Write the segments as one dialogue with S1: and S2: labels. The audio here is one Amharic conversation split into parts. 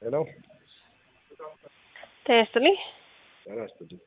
S1: ሄሎ
S2: ጤና ይስጥልኝ።
S1: ጤና ይስጥልኝ።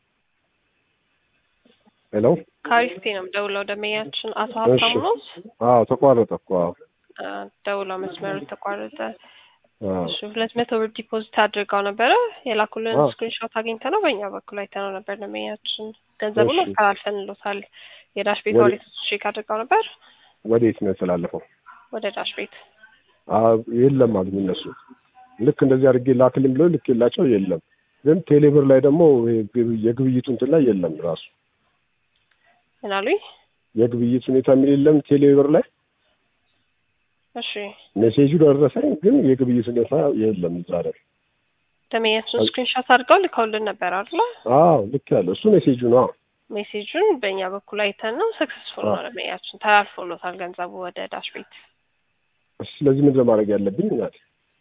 S1: ሄሎ
S2: ከአሪስቴ ነው የምደውለው። ደንበኛችን አቶ ሀብታሙ ነው።
S1: አዎ ተቋረጠ እኮ አዎ
S2: ደውለው መስመሩ ተቋረጠ።
S1: አዎ
S2: እሺ ሁለት መቶ ብር ዲፖዚት አድርገው ነበረ የላኩልን
S1: አዎ።
S2: ስክሪንሾት አግኝተ ነው በእኛ በኩል አይተነው ነበር። ደንበኛችን ገንዘቡን
S1: እሺ።
S2: አስተላልፈንሎታል። የዳሽ ቤት
S1: ወደ-
S2: ዋሌት ቼክ አድርገው ነበር
S1: ወዴት ነው የተላለፈው?
S2: ወደ ዳሽ ቤት
S1: አዎ የለም አሉኝ እነሱ። ልክ እንደዚህ አድርጌ ላክልኝ ብለው ልክ የላቸው የለም። ግን ቴሌብር ላይ ደግሞ ይሄ ግብ- የግብይቱ እንትን ላይ የለም ራሱ
S2: ምን አሉኝ?
S1: የግብይት ሁኔታ የሚል የለም ቴሌብር ላይ
S2: እሺ
S1: ሜሴጁ ደረሰኝ፣ ግን የግብይት ሁኔታ የለም እዛ ላይ።
S2: ደንበኛችን ስክሪንሾት አድርገው ልከውልን ነበር አይደለ?
S1: አዎ ልክ ያለው እሱ ሜሴጁ ነው።
S2: ሜሴጁን በእኛ በኩል አይተን ነው ሰክሰስፉል ነው
S1: አዎ።
S2: ደንበኛችን ተላልፎሎታል ገንዘቡ ወደ ዳሽ ቤት።
S1: ስለዚህ ምንድን ነው ማድረግ ያለብኝ? እናቴ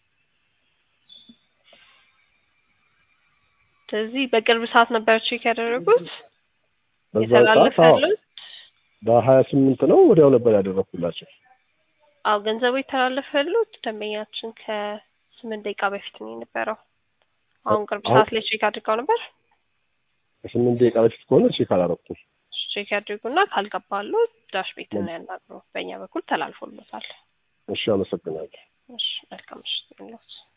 S2: ስለዚህ በቅርብ ሰዓት ነበር ቼክ ያደረጉት
S1: በዛ ሰዓት አዎ
S2: የተላለፈሉት
S1: በሀያ ስምንት ነው ወዲያው ነበር ያደረኩላቸው።
S2: አዎ ገንዘቡ የተላለፈሉት ደንበኛችን ከስምንት ደቂቃ በፊት ነው የነበረው። አሁን ቅርብ
S1: አሁን-
S2: ሰዓት ላይ ቼክ አድርገው ነበር።
S1: ከስምንት ደቂቃ በፊት ከሆነ ቼክ አላረኩም።
S2: ቼክ ያድርጉና ካልገባሉ ዳሽ ቤት ነው ያናግሩ። በእኛ በኩል ተላልፎሎታል።
S1: እሺ አመሰግናለሁ።
S2: እሺ መልካም ምሽት ይሁንልዎት።